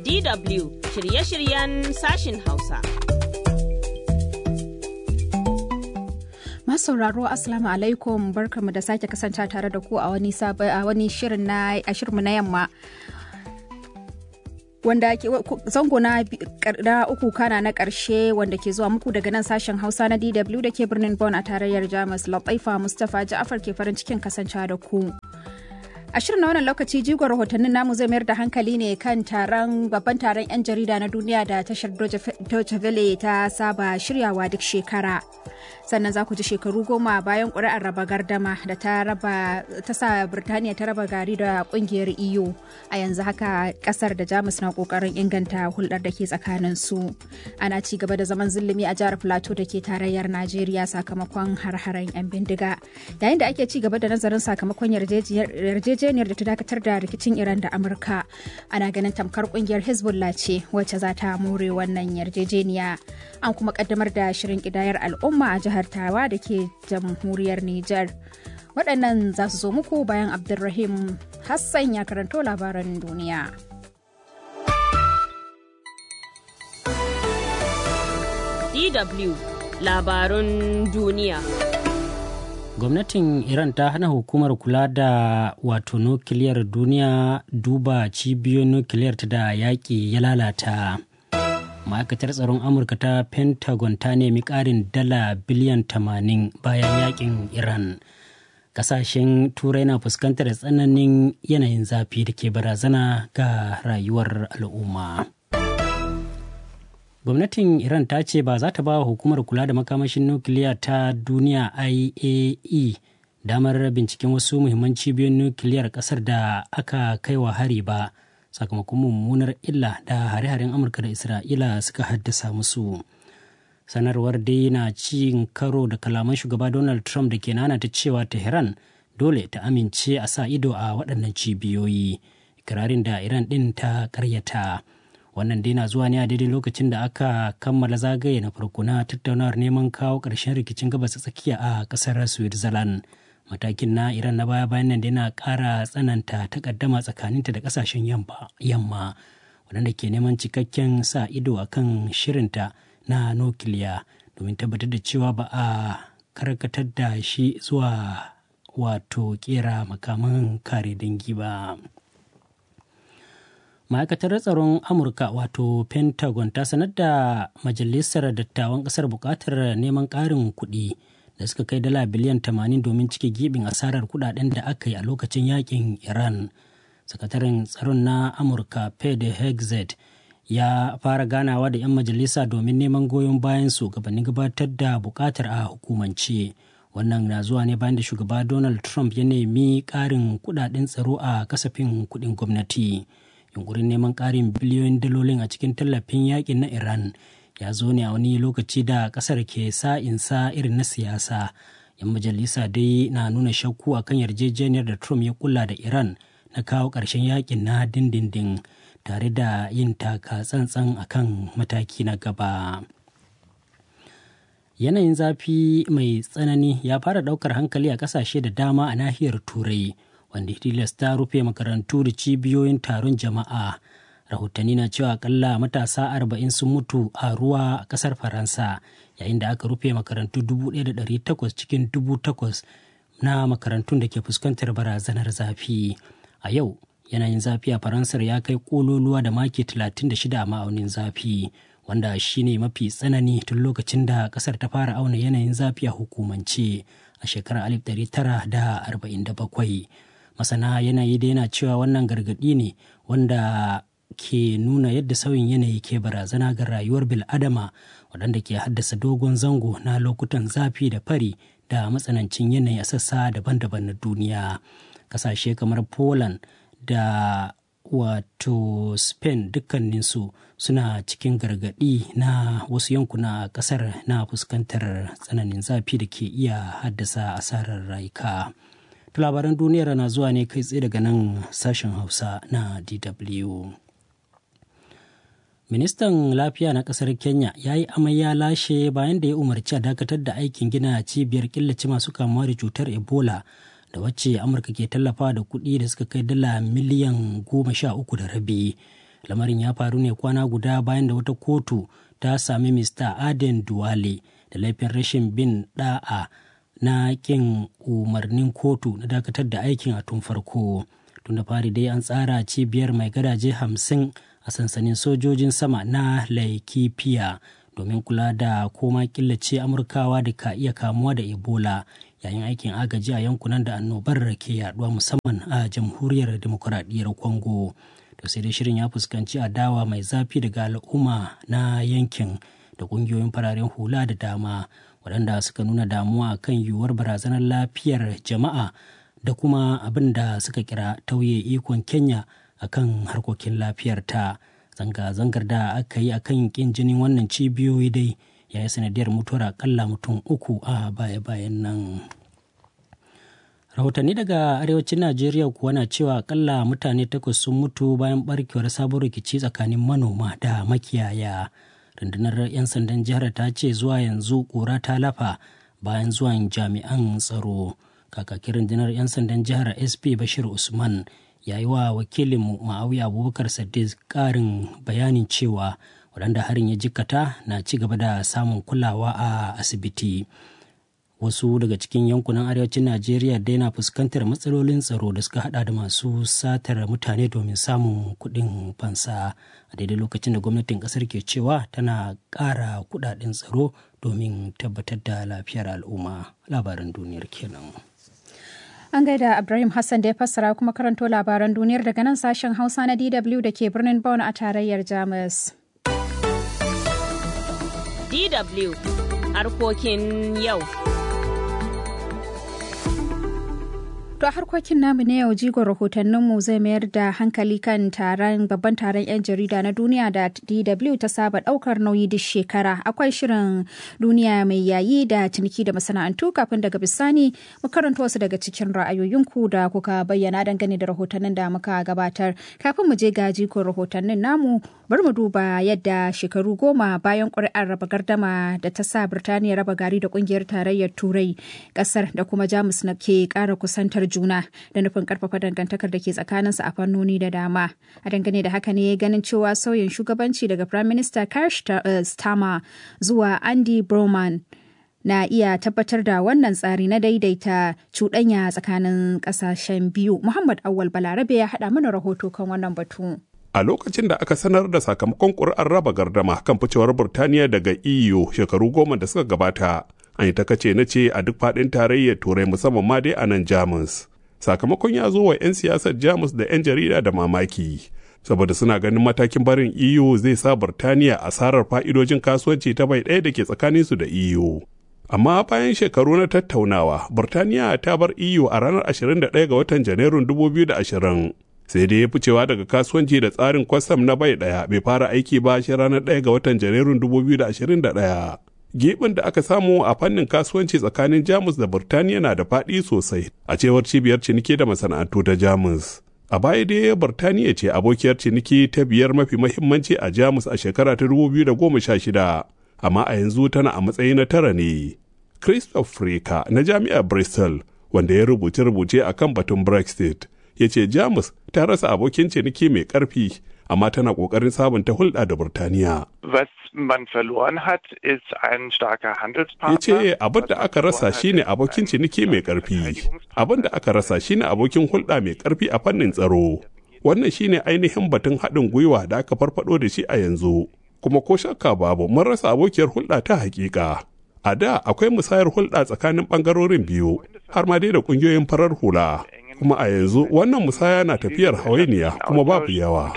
DW shirye-shiryen sashin Hausa. sauraro Assalamu alaikum barkamu da sake kasance tare da ku a wani a wani shirin na a shirinmu na yamma. Wanda ke zango na uku kana na ƙarshe wanda ke zuwa muku daga nan sashen Hausa na DW da ke birnin Bonn a tarayyar Jamus Lataifa Mustapha Ja'afar ke farin cikin kasancewa da ku. A shirin na wannan lokaci jigon rahotannin namu zai mayar da hankali ne kan taron babban taron 'yan jarida na duniya da tashar Deutsche Welle ta saba shiryawa duk shekara. Sannan za ku ji shekaru goma bayan ƙuri'ar raba gardama da ta raba ta sa Birtaniya ta raba gari da ƙungiyar EU. A yanzu haka ƙasar da Jamus na ƙoƙarin inganta hulɗar da ke tsakanin su. Ana ci gaba da zaman zulumi a jihar Plateau da ke tarayyar Najeriya sakamakon har-haren 'yan bindiga. Yayin da ake ci gaba da nazarin sakamakon yarjejiyar yarjejeniyar da ta dakatar da rikicin Iran da Amurka. Ana ganin tamkar kungiyar Hezbollah ce wacce za ta more wannan yarjejeniya. An kuma kaddamar da shirin kidayar al'umma a jihar Tawa da ke jamhuriyar Nijar. Waɗannan za su zo muku bayan Abdulrahim Hassan ya karanto labaran duniya. DW labarun duniya. gwamnatin iran ta hana hukumar kula da wato nukiliyar duniya duba cibiyoyin nukiliyar ta da yaƙi ya lalata ma'aikatar tsaron amurka ta pentagon ta nemi ƙarin dala biliyan 80 bayan yaƙin iran ƙasashen turai na fuskantar tsananin yanayin zafi da ke barazana ga rayuwar al'umma. gwamnatin iran ta ce ba za ta ba wa hukumar kula da makamashin nukiliya ta duniya iae damar binciken wasu muhimman cibiyoyin nukiliyar kasar da aka kai wa hari ba sakamakon mummunar illa da hare-haren amurka da isra'ila suka haddasa musu sanarwar dai na cin karo da kalaman shugaba donald trump da ke nana ta cewa tehran dole ta amince a sa ido a waɗannan cibiyoyi ikirarin da iran ɗin ta karyata. wannan dai na zuwa ne a daidai lokacin da aka kammala zagaye na farko na tattaunawar neman kawo ƙarshen rikicin gabas tsakiya a ƙasar switzerland matakin na iran na baya bayan nan da yana ƙara tsananta takaddama tsakaninta da ƙasashen yamma waɗanda ke neman cikakken sa ido a kan shirinta na nukiliya domin tabbatar da cewa ba a karkatar da shi zuwa wato kera makaman kare dangi ba. ma'aikatar tsaron amurka wato pentagon ta sanar da majalisar dattawan kasar bukatar neman ƙarin kuɗi da suka kai dala biliyan 80 domin cike gibin asarar kudaden da aka yi a lokacin yakin iran sakataren tsaron na amurka pede hexet ya fara ganawa da 'yan majalisa domin neman goyon bayan su gabanin gabatar da bukatar a hukumance wannan na zuwa ne bayan da shugaba donald trump ya nemi ƙarin kudaden tsaro a kasafin kuɗin gwamnati. yunkurin neman ƙarin biliyoyin dalolin a cikin tallafin yakin na iran ya zo ne a wani lokaci da ƙasar ke sa'insa irin na siyasa yan majalisa dai na nuna shakku akan yarjejeniyar da trump ya kula da iran na kawo ƙarshen yakin na dindindin tare da yin taka tsantsan akan mataki na gaba yanayin zafi mai tsanani ya fara ɗaukar hankali a ƙasashe da dama a nahiyar turai wanda tilasta rufe makarantu da cibiyoyin taron jama'a rahotanni na cewa akalla matasa arba'in sun mutu a ruwa a kasar faransa yayin da aka rufe makarantu 1,800 cikin 8,000 na makarantun da ke fuskantar barazanar zafi a yau yanayin zafi a faransar ya kai kololuwa da maki 36 a ma'aunin zafi wanda shine mafi tsanani tun lokacin da kasar ta fara auna yanayin zafi a hukumance a shekarar 1947 masana yanayi da yana cewa wannan gargaɗi ne wanda ke nuna yadda sauyin yanayi ke barazana ga rayuwar bil'adama waɗanda ke haddasa dogon zango na lokutan zafi da fari da matsanancin yanayi a sassa daban-daban na duniya ƙasashe kamar poland da wato spain dukkaninsu suna cikin gargaɗi na wasu yankuna a ƙasar na fuskantar tsananin zafi da ke iya haddasa asarar rayuka. labaran duniyar na zuwa ne kai tsaye daga nan sashen hausa na dw ministan lafiya na kasar kenya ya yi amai ya lashe bayan da ya umarci a dakatar da aikin gina cibiyar killace masu kamuwa da cutar ebola da wacce amurka ke tallafa da kuɗi da suka kai dala miliyan goma sha uku da rabi lamarin ya faru ne kwana guda bayan da wata kotu ta sami mr aden duwale da laifin rashin bin da'a na kin umarnin kotu na dakatar da aikin a tun farko tun da fari dai an tsara cibiyar mai gadaje hamsin a sansanin sojojin sama na laikifiya domin kula da koma killace amurkawa da ka iya kamuwa da ebola yayin aikin agaji a yankunan da annobar ke yaduwa musamman a jamhuriyar demokuraɗiyyar congo to sai dai shirin ya fuskanci adawa mai zafi daga al'umma na yankin da ƙungiyoyin fararen hula da dama waɗanda suka nuna damuwa kan yiwuwar barazanar lafiyar jama'a da kuma abin da suka kira tauye ikon kenya akan harkokin lafiyar ta zanga-zangar da aka yi akan kin jinin wannan cibiyoyi dai ya yi sanadiyar mutuwar akalla mutum uku a baya-bayan nan rahotanni daga arewacin najeriya kuwa na cewa akalla mutane takwas sun mutu bayan barkewar sabon rikici tsakanin manoma da makiyaya rundunar 'yan sandan jihar ta ce zuwa yanzu kura ta lafa bayan zuwan jami'an tsaro kakakin rundunar 'yan sandan jihar sp bashir usman ya yi wa wakilinmu ma'awiya abubakar sadiq karin bayanin cewa waɗanda harin ya jikkata na ci gaba da samun kulawa a asibiti wasu daga cikin yankunan arewacin najeriya dai na fuskantar matsalolin tsaro da suka hada da masu satar mutane domin samun kuɗin fansa a daidai lokacin da gwamnatin ƙasar ke cewa tana ƙara kuɗaɗen tsaro domin tabbatar da lafiyar al'umma labaran duniyar kenan. An gaida Ibrahim Hassan da ya fassara kuma karanto labaran duniyar daga nan sashen Hausa na DW da ke birnin Bonn a tarayyar Jamus. DW harkokin yau. To a harkokin namu na yau jigon rahotanninmu zai mayar da hankali kan taron babban taron 'yan jarida na duniya da DW ta saba daukar nauyi duk shekara. Akwai shirin duniya mai yayi da ciniki da masana'antu kafin daga bisani mu karanta wasu daga cikin ra'ayoyinku da kuka bayyana dangane da rahotannin da muka gabatar. Kafin mu je ga jigon rahotannin namu bari mu duba yadda shekaru goma bayan ƙuri'ar raba gardama da ta sa Birtaniya raba gari da ƙungiyar tarayyar Turai ƙasar da kuma Jamus na ke ƙara kusantar juna da nufin karfafa dangantakar da ke tsakaninsu a fannoni da dama a dangane da haka ne ganin cewa sauyin shugabanci daga prime minister Keir Starmer zuwa Andy Broman na iya tabbatar da wannan tsari na daidaita cuɗanya tsakanin ƙasashen biyu muhammad awal balarabe ya haɗa mana rahoto kan wannan batu a lokacin da aka sanar da sakamakon ƙuri'ar raba gardama kan ficewar burtaniya daga eu shekaru goma da suka gabata an yi ta kace na ce a duk faɗin tarayyar turai musamman ma dai a nan jamus sakamakon ya zo wa 'yan siyasar jamus da 'yan jarida da mamaki saboda suna ganin matakin barin eu zai sa burtaniya asarar fa'idojin kasuwanci ta bai ɗaya da ke tsakaninsu da eu amma bayan shekaru na tattaunawa burtaniya ta bar eu a ranar 21 ga watan janairun 2020 sai dai ya ficewa daga kasuwanci da tsarin kwastam na bai ɗaya bai fara aiki ba shi ranar 1 ga watan janairun 2021 Gibin da aka samu a fannin kasuwanci tsakanin Jamus da Burtaniya na da faɗi sosai, a cewar cibiyar ciniki da masana'antu ta Jamus. A baya dai Burtaniya ce abokiyar ciniki ta biyar mafi mahimmanci a Jamus a shekara ta 2016, amma a yanzu tana a matsayi na tara ne. Christoph Freka na Jami'ar Bristol, wanda ya rubuce-rubuce a kan batun Brexit, ya ce Jamus ta rasa abokin ciniki mai ƙarfi, amma tana ƙoƙarin sabunta hulɗa da Burtaniya. Was man verloren hat, ist ein starker Handelspartner. Ya ce abin da aka rasa shine abokin ciniki mai ƙarfi. Abin da aka rasa shine abokin hulɗa mai ƙarfi a fannin tsaro. Wannan shine ainihin batun haɗin gwiwa da aka farfado da shi a yanzu. Kuma ko shakka babu mun rasa abokiyar hulɗa ta hakika. A da akwai musayar hulɗa tsakanin ɓangarorin biyu, har ma dai da ƙungiyoyin farar hula. kuma a yanzu wannan musaya na tafiyar hawainiya kuma babu yawa.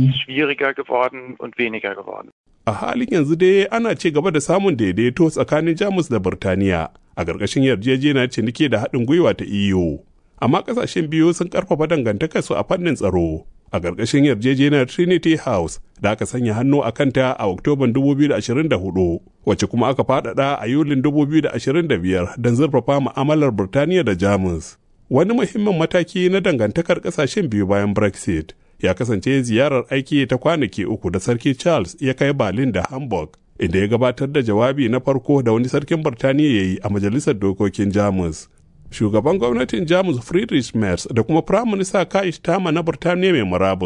A halin yanzu dai ana ci gaba da samun daidaito tsakanin Jamus da Birtaniya a ƙarƙashin yarjejeniyar ciniki da haɗin gwiwa ta EU. Amma ƙasashen biyu sun ƙarfafa dangantakarsu a fannin tsaro a ƙarƙashin yarjejeniyar Trinity House da aka sanya hannu a kanta a Oktoban 2024 wacce kuma aka faɗaɗa a Yulin 2025 don zurfafa mu'amalar Birtaniya da Jamus. wani muhimmin mataki na dangantakar kasashen biyu bayan brexit ya kasance ziyarar aiki ta kwanaki uku da sarki charles ya kai berlin da hamburg inda ya gabatar da jawabi na farko da wani sarkin birtaniya ya yi a majalisar dokokin jamus shugaban gwamnatin jamus friedrich merz da kuma prime minister kai tama na birtaniya mai murabus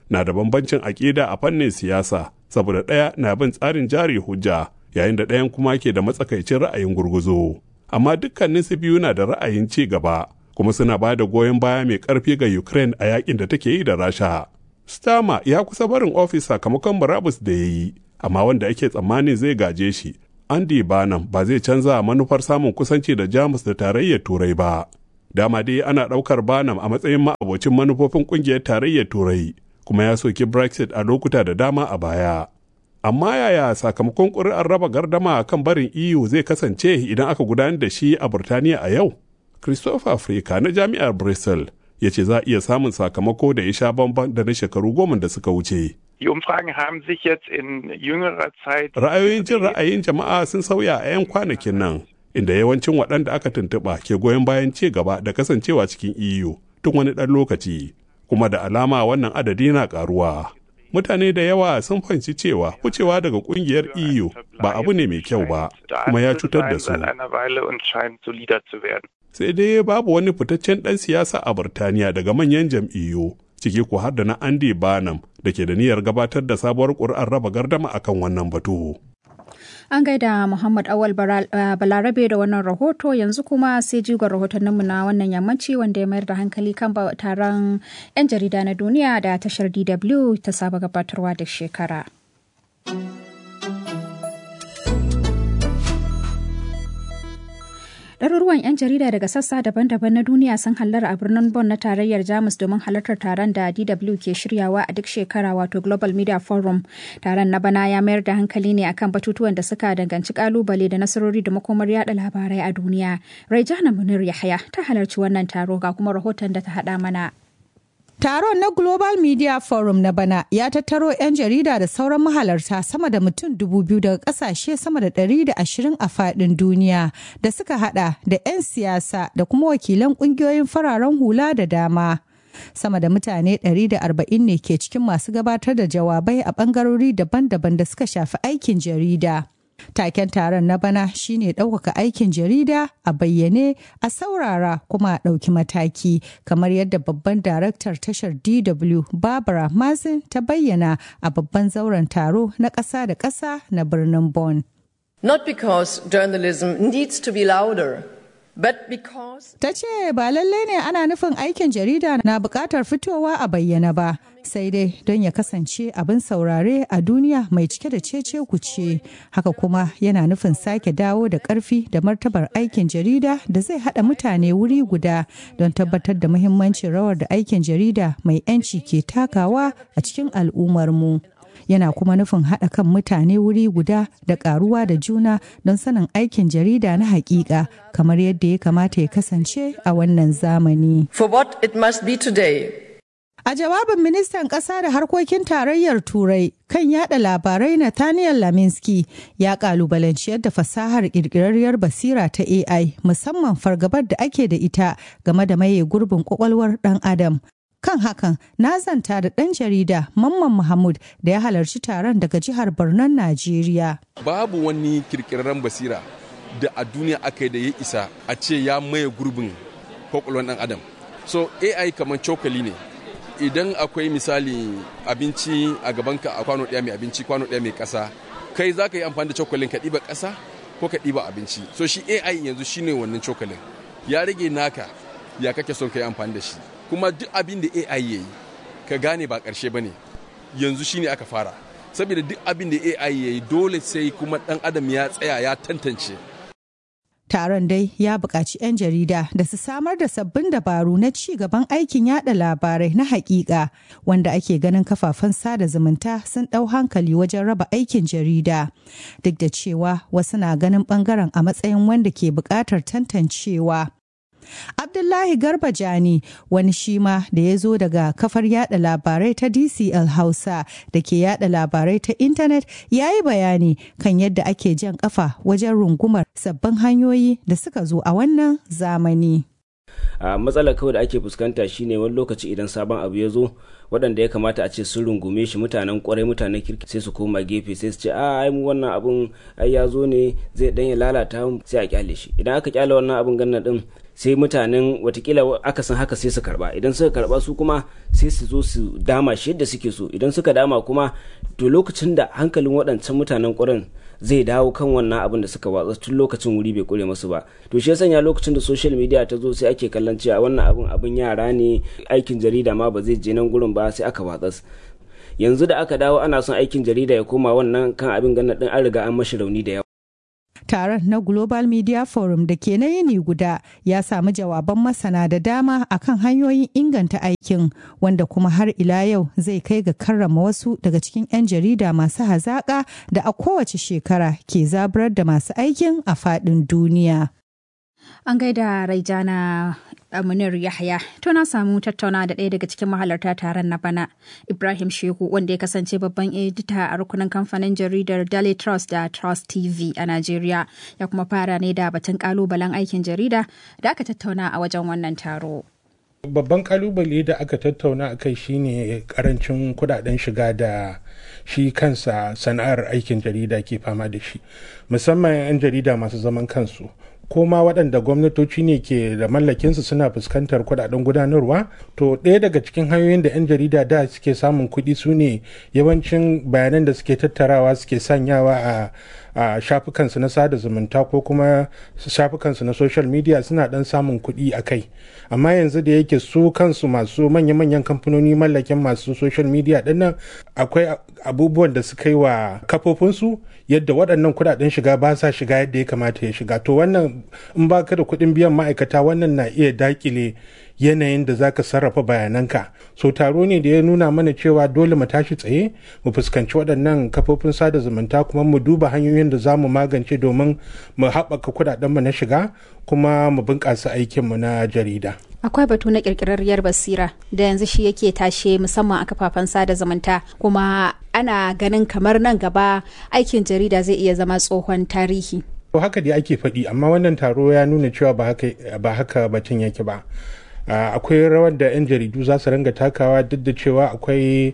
na da bambancin aƙida a fannin siyasa saboda ɗaya na bin tsarin jari hujja yayin da ɗayan kuma ke da matsakaicin ra'ayin gurguzo amma dukkanin su biyu na da ra'ayin ci gaba kuma suna ba da goyon baya mai ƙarfi ga ukraine a yakin da take yi da rasha stama ya kusa barin ofis sakamakon murabus da ya yi amma wanda ake tsammanin zai gaje shi andy banam ba zai canza manufar samun kusanci da jamus da tarayyar turai ba dama dai ana ɗaukar banam a matsayin ma'abocin manufofin ƙungiyar tarayyar turai kuma ya soki brexit a lokuta da dama a baya amma yaya sakamakon ƙuri'ar raba gardama kan barin eu zai kasance idan aka gudanar da shi a burtaniya a yau christopher africa na jami'ar bristol ya ce za a iya samun sakamako da ya sha bamban da na shekaru goma da suka wuce Die Umfragen haben sich jetzt in jüngerer Zeit. ra'ayoyin jin ra'ayin jama'a sun sauya a 'yan kwanakin nan inda yawancin waɗanda aka tuntuɓa ke goyon bayan ci gaba da kasancewa cikin EU tun wani ɗan lokaci kuma da alama wannan adadi na ƙaruwa. Mutane da yawa sun fahimci cewa wucewa daga ƙungiyar EU ba abu ne mai kyau ba kuma ya cutar da su. Seit einer Weile und scheint solider zu werden. Sai dai babu wani fitaccen ɗan siyasa a Burtaniya daga manyan jam'iyyu ciki ko har da na Andy Barnum da ke da niyyar gabatar da sabuwar ƙuri'ar raba gardama akan wannan batu. An gaida Muhammad Awal Balarabe da wannan rahoto yanzu kuma sai jigon rahotanninmu na wannan yammaci wanda ya mayar da hankali kan taron 'yan jarida na duniya da tashar DW ta saba gabatarwa da shekara. Ɗaruruwan 'yan jarida daga sassa daban-daban na duniya sun hallara a birnin Bonn na tarayyar Jamus domin halartar taron da DW ke shiryawa a duk shekara wato Global Media Forum. Taron na bana ya mayar da hankali ne akan batutuwan da suka danganci kalubale da nasarori da makomar yada labarai a duniya. Raijana Munir Yahaya ta halarci wannan taro ga kuma rahoton da ta haɗa mana. Taron na Global Media Forum na bana ya tattaro 'yan jarida da sauran mahalarta sama da mutum dubu biyu daga kasashe sama da ɗari da ashirin a faɗin duniya da suka hada da 'yan siyasa da kuma wakilan ƙungiyoyin fararen hula da dama. Sama da mutane 140 ne ke cikin masu gabatar da jawabai a ɓangarori daban-daban da suka shafi aikin jarida. Taken taron na bana shine ɗaukaka aikin jarida a bayyane a saurara kuma a ɗauki mataki kamar yadda babban daraktar tashar DW Barbara Mazin ta bayyana a babban zauren taro na ƙasa da ƙasa na birnin Bonn. Not because journalism needs to be louder. But because... Ta ce ba lallai ne ana nufin aikin jarida na buƙatar fitowa a bayyana ba, sai dai don ya kasance abin saurare a duniya mai cike da cece kuce. Haka kuma yana nufin sake dawo da ƙarfi da martabar aikin jarida da zai haɗa mutane wuri guda don tabbatar da muhimmancin rawar da aikin jarida mai 'yanci ke takawa a cikin al'ummarmu. yana kuma nufin haɗa kan mutane wuri guda da ƙaruwa da juna don sanin aikin jarida na hakika kamar yadda ya kamata ya kasance a wannan zamani. For what it must be today. A jawabin ministan ƙasa da harkokin tarayyar Turai kan yada labarai Nathaniel Laminsky ya kalubalanci yadda fasahar ƙirƙirarriyar basira ta AI musamman fargabar da ake da ita game da maye gurbin ƙwaƙwalwar ɗan Adam kan hakan na zanta da ɗan jarida mamman mahmud da ya halarci taron daga jihar Barnon Najeriya. Babu wani kirkirarren basira da a duniya aka yi da ya isa a ce ya maye gurbin kwakwalwar ɗan adam. So AI kamar cokali ne. Idan akwai misali abinci a gabanka a kwano ɗaya mai abinci kwano ɗaya mai ƙasa, kai za ka yi amfani da cokalin ka ɗiba ƙasa ko ka ɗiba abinci. So shi AI yanzu shine wannan cokalin. Ya rage naka ya kake son ka yi amfani da shi. kuma duk abin da AI ya yi ka gane ba ƙarshe ba ne yanzu shine aka fara saboda duk abin da AI ya yi dole sai kuma ɗan adam ya tsaya ya tantance Taron dai ya buƙaci 'yan jarida da su samar da sabbin dabaru na ci gaban aikin yada labarai na hakika wanda ake ganin kafafen sada zumunta sun ɗau hankali wajen raba aikin jarida. Duk da cewa wasu na ganin ɓangaren a matsayin wanda ke buƙatar tantancewa. Abdullahi Garba Jani wani shi ma da ya zo daga kafar yada labarai ta DCL Hausa da ke yada labarai ta intanet ya yi bayani kan yadda ake jan kafa wajen rungumar sabbin hanyoyi da suka zo a wannan zamani. a matsalar kawai da ake fuskanta shine wani lokaci idan sabon abu ya zo waɗanda ya kamata a ce sun rungume shi mutanen kwarai mutanen kirki sai su koma gefe sai su ce a ai mu wannan abun ai ya zo ne zai dan ya lalata mu sai a kyale shi idan aka kyale wannan abun ganna din sai mutanen watakila aka san haka sai su karba idan suka karba su kuma sai su zo su dama shi yadda suke so idan suka dama kuma to lokacin da hankalin waɗancan mutanen ƙurin zai dawo kan wannan abin da suka watsa tun lokacin wuri bai kure masu ba to shi sanya lokacin da social media ta zo sai ake kallon cewa wannan abin abin yara ne aikin jarida ma ba zai je nan gurin ba sai aka watsa yanzu da aka dawo ana son aikin jarida ya koma wannan kan abin ganin din an riga an mashi rauni da yawa Taron na Global Media Forum da ke na yini guda ya samu jawaban masana da dama akan hanyoyin inganta aikin wanda kuma har ila yau zai kai ga karrama wasu daga cikin 'yan jarida masu hazaƙa da a kowace shekara ke zaburar da masu aikin a faɗin duniya. An gaida Raijana Munir Yahya. To na samu tattauna da ɗaya daga cikin mahalarta taron na bana, Ibrahim Shehu wanda ya kasance babban edita a rukunin kamfanin jaridar Daily Trust da Trust TV a Najeriya. Ya kuma fara ne da batun kalubalen aikin jarida da aka tattauna a wajen wannan taro. Babban kalubale da aka tattauna a kai shine karancin kudaden shiga da shi kansa sana'ar aikin jarida ke fama da shi musamman 'yan jarida masu zaman kansu ko ma waɗanda gwamnatoci ne ke da mallakinsu suna fuskantar kuɗaɗen gudanarwa to ɗaya daga cikin hanyoyin da 'yan jarida da suke samun kuɗi su ne yawancin bayanan da suke tattarawa suke sanyawa a a shafukansu na sada zumunta ko kuma shafukansu na social media suna dan samun kuɗi a kai amma yanzu da yake su kansu masu manya-manyan kamfanoni mallakin masu social media dinnan akwai abubuwan da suka yi wa kafofinsu yadda waɗannan kuɗaɗen shiga ba sa shiga yadda ya kamata ya shiga to wannan in ba ka da kuɗin biyan ma'aikata wannan na iya dakile yanayin da za ka sarrafa bayananka so taro ne da ya nuna mana cewa dole mu tashi tsaye mu fuskanci waɗannan kafofin sada zumunta kuma mu duba hanyoyin da za mu magance domin mu haɓaka kuɗaɗenmu na shiga kuma mu bunƙasa aikinmu na jarida akwai batu na kirkirarriyar basira da yanzu shi yake tashe musamman a kafafen sada zumunta kuma ana ganin kamar nan gaba aikin jarida zai iya zama tsohon tarihi to haka dai ake faɗi amma wannan taro ya nuna cewa ba haka batun yake ba akwai rawar da 'yan jaridu za su ringa takawa duk da cewa akwai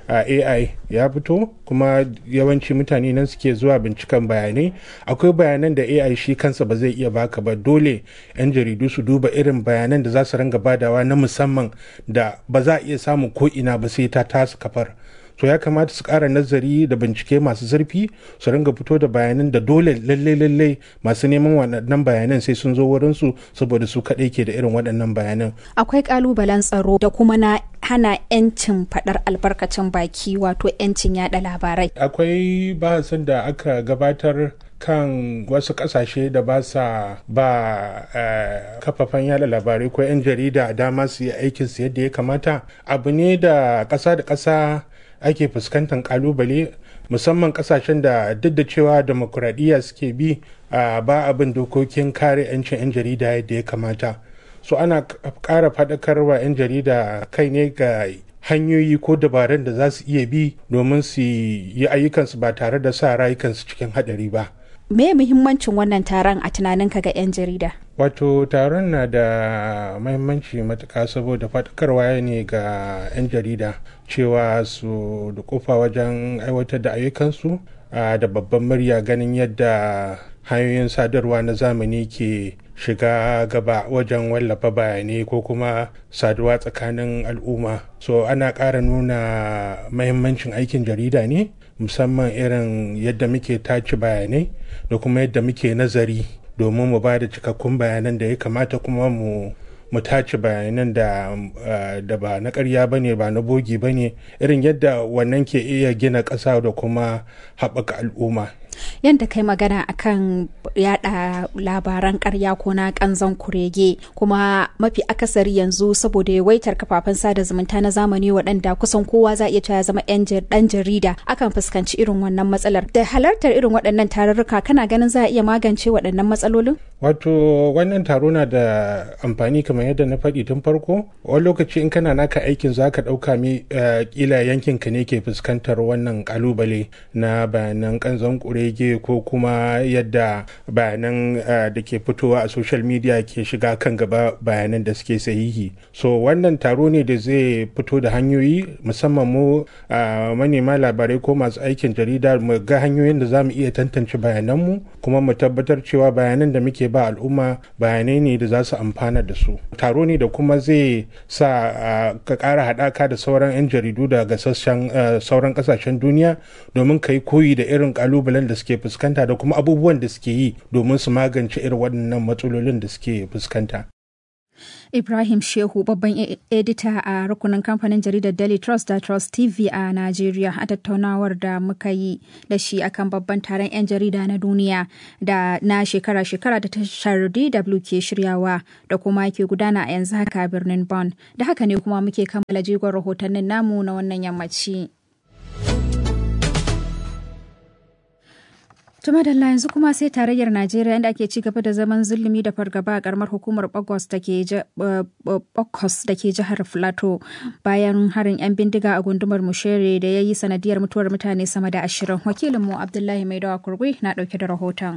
ai ya fito kuma yawanci mutane nan suke zuwa binciken bayanai akwai bayanan da ai shi kansa ba zai iya baka ba dole 'yan jaridu su duba irin bayanan da za su ringa badawa na musamman da ba za a iya samun ko ina ba sai ta tasu kafar so ya kamata su ƙara nazari da bincike masu zurfi su ringa fito da bayanan da dole lalle lalle masu neman waɗannan bayanan sai sun zo wurin su saboda su kaɗai ke da irin waɗannan bayanan akwai ƙalubalen tsaro da kuma na hana 'yancin faɗar albarkacin baki wato 'yancin yaɗa labarai akwai bahasin da aka gabatar kan wasu kasashe da ba sa ba kafafen yada labarai ko 'yan jarida dama su yi aikinsu yadda ya kamata abu ne da ƙasa da ƙasa ake fuskantar kalubale musamman kasashen da duk da cewa demokuraɗiyya suke bi ba abin dokokin kare 'yancin 'yan jarida yadda ya kamata so ana ƙara faɗakarwa 'yan jarida kai ne ga hanyoyi ko dabarun da za su iya bi domin su yi ayyukansu ba tare da sa rayukansu cikin haɗari ba me muhimmancin wannan taron a tunaninka ga 'yan jarida wato taron na da mahimmanci matuka saboda faɗakarwa ne ga 'yan jarida cewa su dukufa wajen aiwatar da ayyukansu da babban murya ganin yadda hanyoyin sadarwa na zamani ke shiga gaba wajen wallafa bayanai ko kuma saduwa tsakanin al'umma so ana ƙara nuna mahimmancin aikin jarida ne musamman irin yadda muke tace bayanai da kuma yadda muke nazari domin mu ba da cikakkun bayanan da ya kamata kuma mu mu tace bayanan da da ba na ƙarya ba ne ba na bogi ba ne irin yadda wannan ke iya gina ƙasa da kuma haɓaka al'umma yadda kai magana akan yada labaran karya ko na kanzon kurege kuma mafi akasari yanzu saboda yawaitar kafafen sada zumunta na zamani waɗanda kusan kowa za iya cewa zama ɗan jarida akan fuskanci irin wannan matsalar da halartar irin waɗannan tarurruka kana ganin za a iya magance waɗannan matsalolin wato wannan taro na da amfani kamar yadda na faɗi tun farko wani lokaci in kana naka aikin za ka ɗauka mi kila yankin ka ne ke fuskantar wannan kalubale na bayanan kanzon kurege kurege ko kuma yadda bayanan da ke fitowa a social media ke shiga kan gaba bayanan da suke sahihi so wannan taro ne da zai fito da hanyoyi musamman mu manema labarai ko masu aikin jarida mu ga hanyoyin da za mu iya tantance bayananmu kuma mu tabbatar cewa bayanan da muke ba al'umma bayanai ne da za su amfana da su taro ne da kuma zai sa ka ƙara haɗaka da sauran 'yan jaridu daga sassan sauran ƙasashen duniya domin ka yi koyi da irin ƙalubalen da suke fuskanta da kuma abubuwan da suke yi domin su magance irin waɗannan matsalolin da suke fuskanta. Ibrahim Shehu babban edita a rukunin kamfanin jaridar Daily Trust da Trust TV a Najeriya a tattaunawar da muka yi da shi akan babban taron 'yan jarida na duniya da na shekara-shekara da tashar DW ke shiryawa da kuma ke gudana a yanzu haka birnin Bonn. Da haka ne kuma muke kammala jigon rahotannin namu na wannan yammaci. Tuma da yanzu kuma sai tarayyar Najeriya inda ake ci gaba da zaman zulumi da fargaba a karamar hukumar Bokos da ke jihar Filato bayan harin 'yan bindiga a gundumar Mushere da ya yi sanadiyar mutuwar mutane sama da ashirin. Wakilinmu Abdullahi Maidawa Kurgui na ɗauke da rahoton.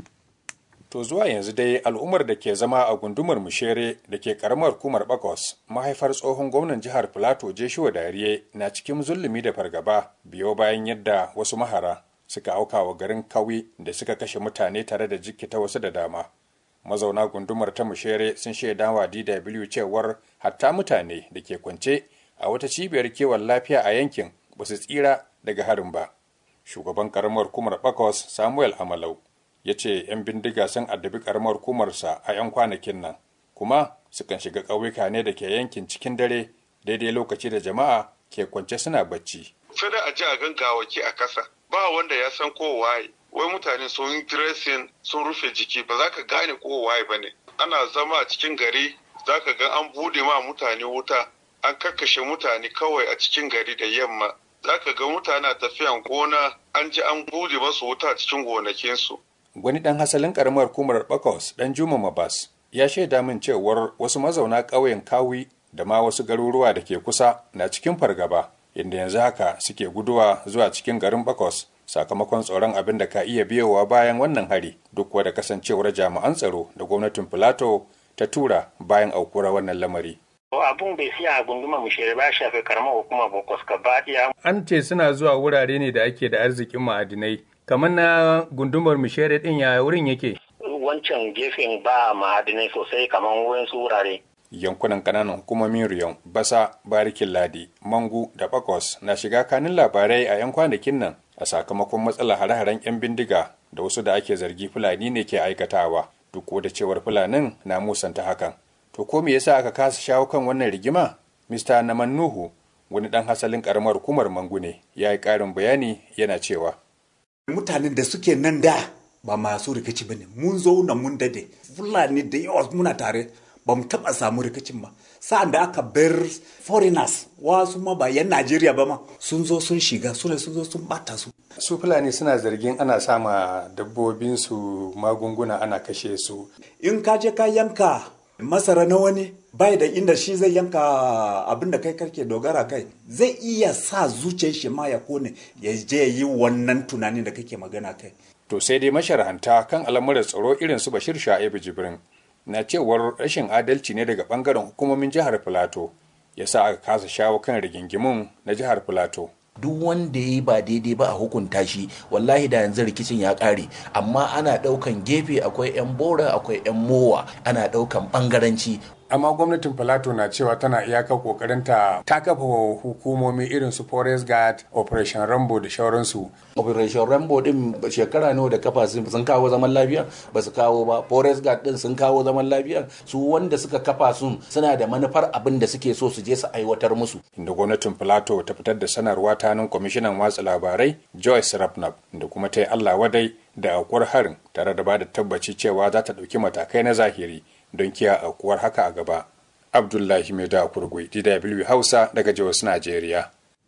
To zuwa yanzu dai al'ummar da ke zama a gundumar Mushere da ke karamar hukumar Bakos mahaifar tsohon gwamnan jihar Filato Jeshuwa Dariye na cikin zulumi da fargaba biyo bayan yadda wasu mahara suka auka wa garin kawi da suka kashe mutane tare da jikita wasu da dama mazauna gundumar ta mushere sun shaida wa dw cewar hatta mutane da ke kwance a wata cibiyar kiwon lafiya a yankin ba su tsira daga harin ba shugaban karamar kumar bakos samuel amalau ya ce 'yan bindiga sun addabi karamar kumarsa a 'yan kwanakin nan kuma sukan shiga ƙauyuka ne da ke yankin cikin dare daidai lokaci da jama'a ke kwance suna bacci sai da a ji a gangawaki a kasa ba wanda ya san ko waye wai mutane sun yi dressing sun rufe jiki ba za ka gane ko waye ba ne ana zama a cikin gari za ka ga an bude ma mutane wuta an kakkashe mutane kawai a cikin gari da yamma za ka ga mutane tafiyan gona an ji an bude masu wuta a cikin gonakinsu. wani dan hasalin karamar kumar bakos dan juma mabas ya shaida min cewar wasu mazauna ƙauyen kawi da ma wasu garuruwa da ke kusa na cikin fargaba inda yanzu haka suke guduwa zuwa cikin garin Bakos sakamakon tsoron abin da ka iya biyowa bayan wannan hari duk da kasancewar jami'an tsaro da gwamnatin Filato ta tura bayan aukuwar wannan lamari. abun bai fiya a gunduma mu shere ba shafe karamar hukumar Bokos gaba ɗaya. An ce suna zuwa wurare ne da ake da arzikin ma'adinai. Kamar na gundumar Mishere din ya wurin yake? Wancan gefen ba ma'adinai sosai kamar wurin su wurare. yankunan kananan hukumomin riyon basa barikin ladi mangu da bakos na shiga kanin labarai a 'yan kwanakin nan a sakamakon matsalar hare-haren 'yan bindiga da wasu da ake zargi fulani ne ke aikatawa duk da cewar fulanin na musanta hakan to ko me yasa aka kasa shawo kan wannan rigima mr naman nuhu wani dan hasalin karamar hukumar mangu ne ya yi karin bayani yana cewa mutanen da suke nan da ba masu rikici bane mun zo na mun dade fulani da yawa muna tare ba mu taɓa samu rikicin ba sa'an da aka bar foreigners wasu ma ba yan najeriya ba ma sun zo sun shiga su ne sun zo sun bata su su fulani suna zargin ana sama dabbobinsu magunguna ana kashe su in ka je ka yanka masara na wani bai da inda shi zai yanka abin da kai karke dogara kai zai iya sa zuciyar shi ma ya kone ya je yi wannan tunanin da kake magana kai to sai dai masharhanta kan al'amuran tsaro irin su bashir sha'ibu jibrin na cewar rashin adalci ne daga bangaren hukumomin jihar filato ya sa aka kasa shawo kan rigingimun na jihar filato duk wanda ya yi ba daidai ba a hukunta shi wallahi da yanzu rikicin ya kare amma ana daukan gefe akwai 'yan bora akwai 'yan mowa ana daukan bangaranci amma gwamnatin filato na cewa tana iyaka kokarinta ta kafa hukumomi irin su forest guard operation rambo da shauransu operation rambo din shekara nawa da kafa sun kawo zaman lafiya ba su kawo ba forest guard din sun kawo zaman lafiya su wanda suka kafa sun suna da manufar abin da suke so su je su aiwatar musu inda gwamnatin filato ta fitar da sanarwa ta nan kwamishinan watsa labarai joyce rapnap da kuma ta yi allah wadai da aukuwar harin tare da ba da tabbaci cewa za ta ɗauki matakai na zahiri don kiya aukuwar haka a gaba. Abdullahi Mai da Kurgui, DW Hausa daga Jos, Najeriya.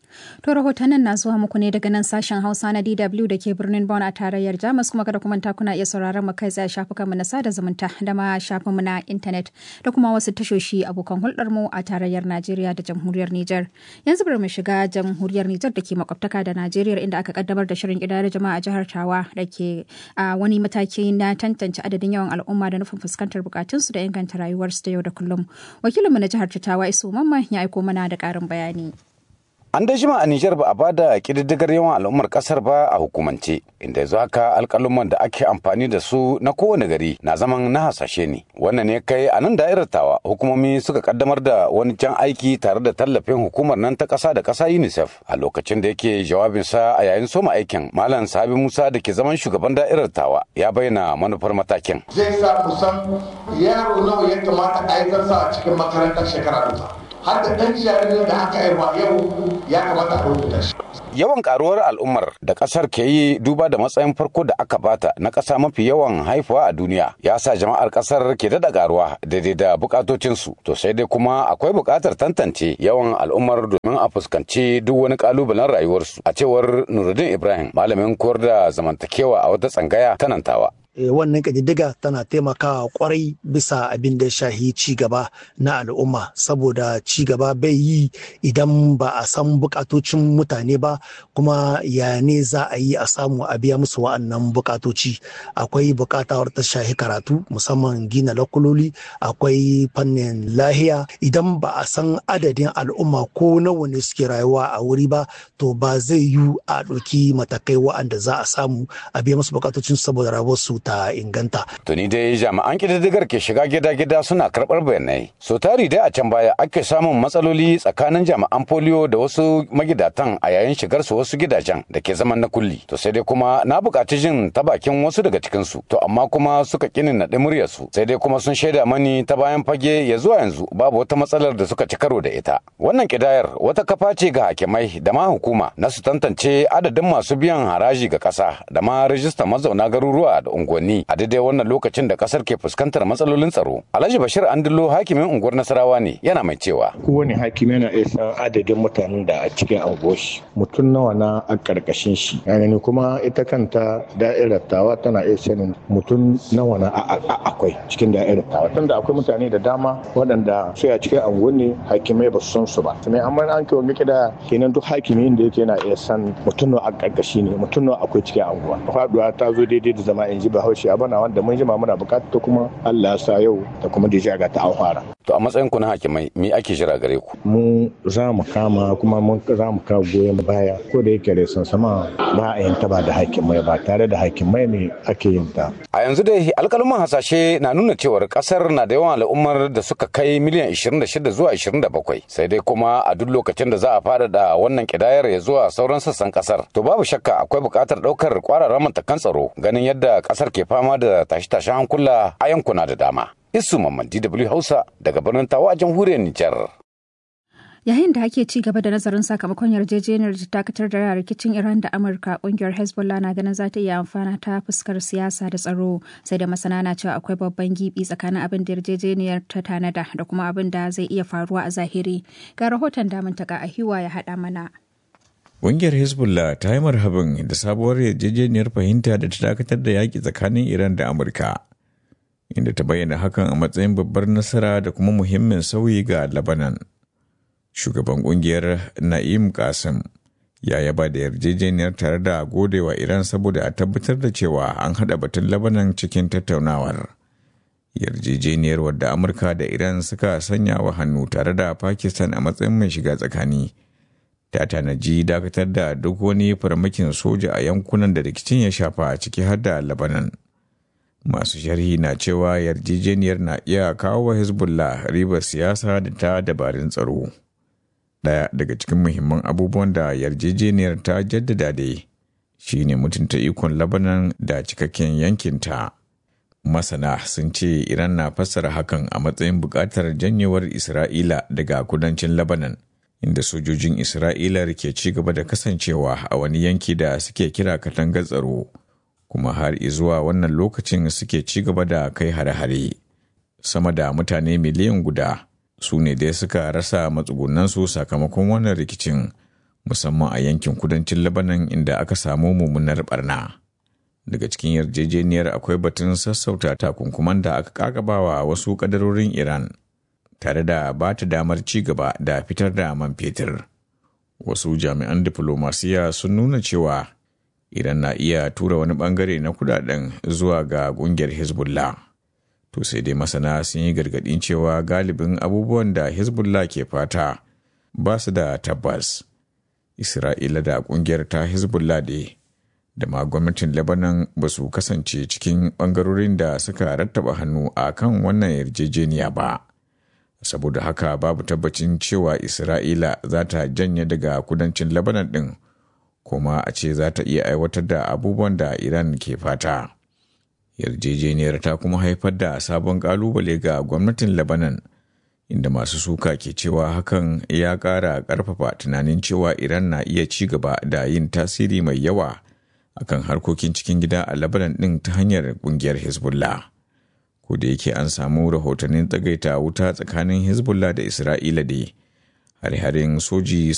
To rahotannin na zuwa muku ne daga nan sashen Hausa na DW da ke birnin Bonn a tarayyar Jamus kuma kada kuma ta kuna iya sauraron mu kai tsaye shafukan mu na sada zumunta da ma shafin mu na intanet da kuma wasu tashoshi abokan hulɗar mu a tarayyar Najeriya da jamhuriyar Nijar. Yanzu bari mu shiga jamhuriyar Nijar da ke makwabtaka da Najeriya inda aka kaddamar da shirin kidayar jama'a a jihar Tawa da ke a wani mataki na tantance adadin yawan al'umma da nufin fuskantar bukatunsu da inganta rayuwarsu da yau da kullum. Wakilinmu na jihar Tawa Isu Mamman ya aiko mana da ƙarin bayani. An da jima a Nijar ba a bada ƙididdigar yawan al'ummar ƙasar ba a hukumance, inda yanzu haka alƙaluman da ake amfani da su na kowane gari na zaman na hasashe ne. Wannan ne kai a nan da'irar tawa hukumomi suka kaddamar da wani jan aiki tare da tallafin hukumar nan ta ƙasa da ƙasa UNICEF a lokacin da yake jawabinsa a yayin soma aikin. Malam Sabi Musa da ke zaman shugaban da'irar tawa ya bayyana manufar matakin. Zai sa mu san yaro nawa ya kamata a yi a cikin makarantar shekara duka. har da ɗan jaririn da aka haifa yau ya kamata a rubuta shi. Yawan karuwar al'ummar da ƙasar ke yi duba da matsayin farko da aka bata na ƙasa mafi yawan haifuwa a duniya ya sa jama'ar ƙasar ke daɗa karuwa daidai da bukatocinsu. To sai dai kuma akwai buƙatar tantance yawan al'ummar domin a fuskanci duk wani ƙalubalen rayuwarsu. A cewar Nuruddin Ibrahim malamin koyar da zamantakewa a wata tsangaya tanantawa. wannan ƙididdiga tana taimakawa kwarai bisa abin da shahi ci gaba na al'umma saboda ci gaba bai yi idan ba a san bukatocin mutane ba kuma ya ne za a yi a samu a biya musu wa'annan bukatoci akwai bukatawar ta shahi karatu musamman gina lakuloli akwai fannin lahiya idan ba a san adadin al'umma ko nawa ne suke rayuwa a wuri ba to ba zai yi a ɗauki matakai wa'anda za a samu a biya musu bukatocin saboda rayuwarsu ta inganta. Tuni dai jami'an ƙididdigar ke shiga gida-gida suna karɓar bayanai. So tari dai a can baya ake samun matsaloli tsakanin jami'an foliyo da wasu magidatan a yayin shigar su wasu gidajen da ke zaman na kulli. To sai dai kuma na buƙaci jin ta bakin wasu daga cikin su. To amma kuma suka kini naɗi muryar su. Sai dai kuma sun shaida mani ta bayan fage ya zuwa yanzu babu wata matsalar da suka ci karo da ita. Wannan kidayar wata kafa ce ga hakimai da ma hukuma na su tantance adadin masu biyan haraji ga ƙasa da ma rajistar mazauna garuruwa da unguwanni. unguwanni a daidai wannan lokacin da kasar ke fuskantar matsalolin tsaro. Alhaji Bashir Andilo hakimin unguwar Nasarawa ne yana mai cewa. Kowane hakimi yana iya san adadin mutanen da a cikin anguwashi mutum nawa na a karkashin shi. Yani kuma ita kanta da'irar tawa tana iya sanin mutum nawa na akwai cikin da'irar tawa. Tunda akwai mutane da dama waɗanda sai a cikin anguwanni hakimai ba su san su ba. Sai amma an kai wani kida kenan duk hakimin da yake yana iya san mutum nawa a karkashi ne mutum nawa akwai cikin anguwa. Faduwa ta zo daidai da zama in ji ba bahaushe abu na wanda mun jima muna bukata kuma Allah sa yau da kuma da ga ta an fara. To a matsayin ku na hakimai me ake jira gare ku? Mu za mu kama kuma mun za mu kawo goyon baya ko da yake resan sama ba a yin ta ba da hakimai ba tare da hakimai ne ake yin ta. A yanzu dai alƙaluman hasashe na nuna cewar ƙasar na da yawan al'ummar da suka kai miliyan 26 zuwa 27 sai dai kuma a duk lokacin da za a faɗaɗa wannan kidayar ya zuwa sauran sassan ƙasar to babu shakka akwai buƙatar ɗaukar ƙwararren matakan tsaro ganin yadda ƙasar ke fama da tashe-tashen hankula a yankuna da dama. Isu Mamman DW Hausa daga birnin Tawa a jamhuriyar Nijar. Yayin da ake ci gaba da nazarin sakamakon yarjejeniyar da dakatar da rikicin Iran da Amurka, kungiyar Hezbollah na ganin za ta iya amfana ta fuskar siyasa da tsaro, sai da masana na cewa akwai babban gibi tsakanin abin da yarjejeniyar ta tanada da kuma abin da zai iya faruwa a zahiri. Ga rahoton damun taka a hiwa ya haɗa mana. Ƙungiyar Hezbollah ta yi marhaban da sabuwar yarjejeniyar fahimta da ta dakatar da yaƙi tsakanin Iran da Amurka, inda ta bayyana hakan a matsayin babbar nasara da kuma muhimmin sauyi ga Lebanon. Shugaban ƙungiyar Na'im Qasim ya yaba da yarjejeniyar tare da godewa Iran saboda a tabbatar da cewa an haɗa batun Lebanon cikin tattaunawar. Yarjejeniyar wadda Amurka da Iran suka sanya wa hannu tare da Pakistan a matsayin mai shiga tsakani. ta tanaji dakatar da duk wani farmakin soja a yankunan da rikicin ya shafa ciki har da Lebanon. Masu sharhi na cewa yarjejeniyar na iya kawo wa Hezbollah ribar siyasa da ta dabarun tsaro. Ɗaya daga cikin muhimman abubuwan da yarjejeniyar ta jaddada dai shi ne mutunta ikon Lebanon da cikakken yankinta. Masana sun ce Iran na fassara hakan a matsayin buƙatar janyewar Isra'ila daga kudancin Lebanon. inda sojojin Isra'ila ke ci gaba da kasancewa a wani yanki da suke kira katangar tsaro, kuma har zuwa wannan lokacin suke ci gaba da kai hare-hare. Sama da mutane miliyan guda su ne dai suka rasa matsugunansu sakamakon wannan rikicin, musamman a yankin kudancin Lebanon inda aka samu mummunar barna. Daga cikin yarjejeniyar akwai batun sassauta takunkuman da aka kakabawa wasu kadarorin Iran tare da ba ta damar ci gaba da fitar da man fetur. Wasu jami'an diflomasiya sun nuna cewa Iran na iya tura wani bangare na kudaden zuwa ga kungiyar Hezbollah. To sai dai masana sun yi gargadin cewa galibin abubuwan da Hezbollah ke fata ba su da tabbas. Isra'ila da kungiyar ta Hezbollah da da ma gwamnatin Lebanon ba su kasance cikin bangarorin da suka rattaba hannu a kan wannan yarjejeniya ba. Saboda haka babu tabbacin cewa Isra'ila za ta janye daga kudancin Lebanon ɗin. kuma a ce za ta iya aiwatar da abubuwan da Iran ke fata. Yarjejeniyar ta kuma haifar da sabon kalubale ga gwamnatin Lebanon, inda masu suka ke cewa hakan ya ƙara ƙarfafa tunanin cewa Iran na iya ci gaba da yin tasiri mai yawa akan harkokin cikin gida a Lebanon ɗin ta hanyar ƙungiyar Hezbollah. Ko da yake an samu rahotannin tsagaita wuta tsakanin Hezbollah da Isra'ila dai. hare-haren soji